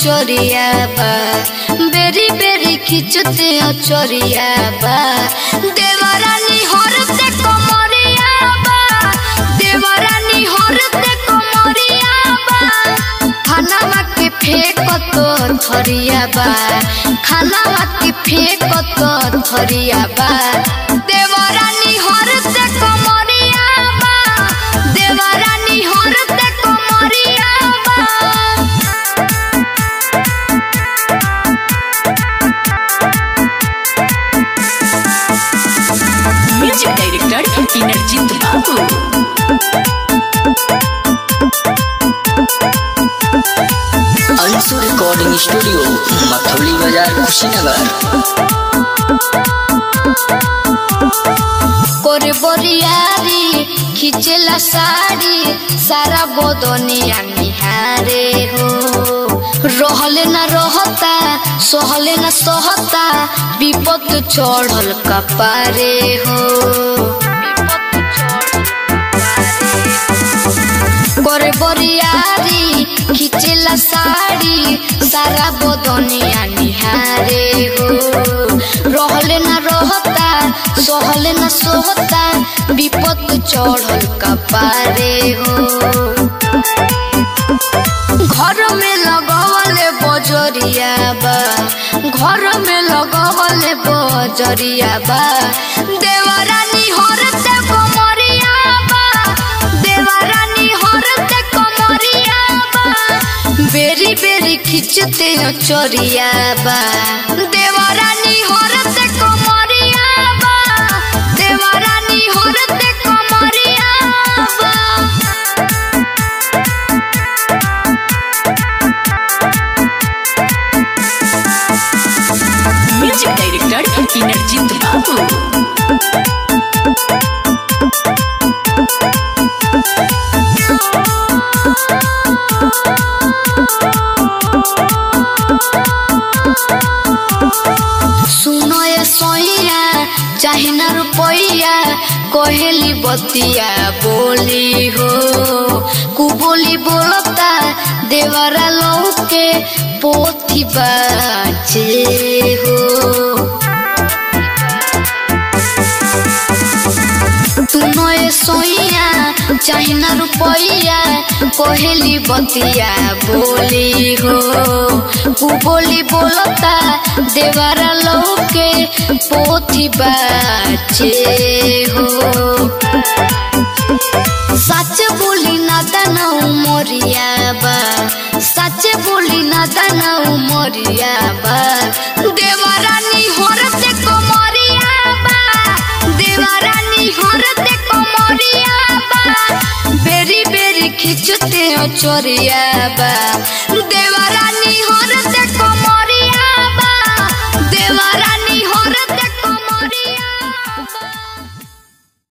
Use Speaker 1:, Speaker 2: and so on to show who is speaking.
Speaker 1: चोरिया बा बेरी बेरी खिंचते चोरिया बा देवरानी हरते कमरिया बा देवरानी हरते कमरिया बा खानावा के फेंक तो थरिया बा खानावा के फेंक तो थरिया बा देवरानी हरते कमरिया बा देवरानी हरते कमरिया बा
Speaker 2: म्यूजिक डायरेक्टर इनरजीत बाबू
Speaker 3: अंशु रिकॉर्डिंग स्टूडियो मथौली बाजार कुशीनगर
Speaker 1: করে বরিয়ারি খিচেলা শাড়ি সারা বদনিয়া নিহারে হো রহলে না রহতা সহলে না সহতা বিপদ চড়ল কপারে হো করে বরিয়ারি খিচেলা শাড়ি সারা বদনিয়া নিহারে হো রহলে না রহতা সহলে না সোহতা বিপদ চড়ল কপারে হো घर में लगवले बजरिया बा घर में लगवले बजरिया बा देवरानी हरते कमरिया बा देवरानी हरते कमरिया बा बेरी बेरी खिंचते चोरिया बा देवरानी हरते कमरिया बा देवरानी हरते कमरिया बा
Speaker 2: म्यूजिक डायरेक्टर इनरजीत बाबू
Speaker 1: सुनो ये सोइया चाहे ना रुपैया कोहेली बतिया बोली हो कुबोली बोलता देवरा लौके पोथी बाचे हो तुनो ये सोइया चाहे ना रुपैया कोहेली बतिया बोली हो उ बोली बोलता देवारा लौके पोथी बाचे हो सच बोली ना दाना उमरिया बा सच बोली ना दाना उमरिया बा देवरानी हरते कमरिया बा देवरानी हरते कमरिया बा बेरी बेरी खिंचते चोरिया बा देवरानी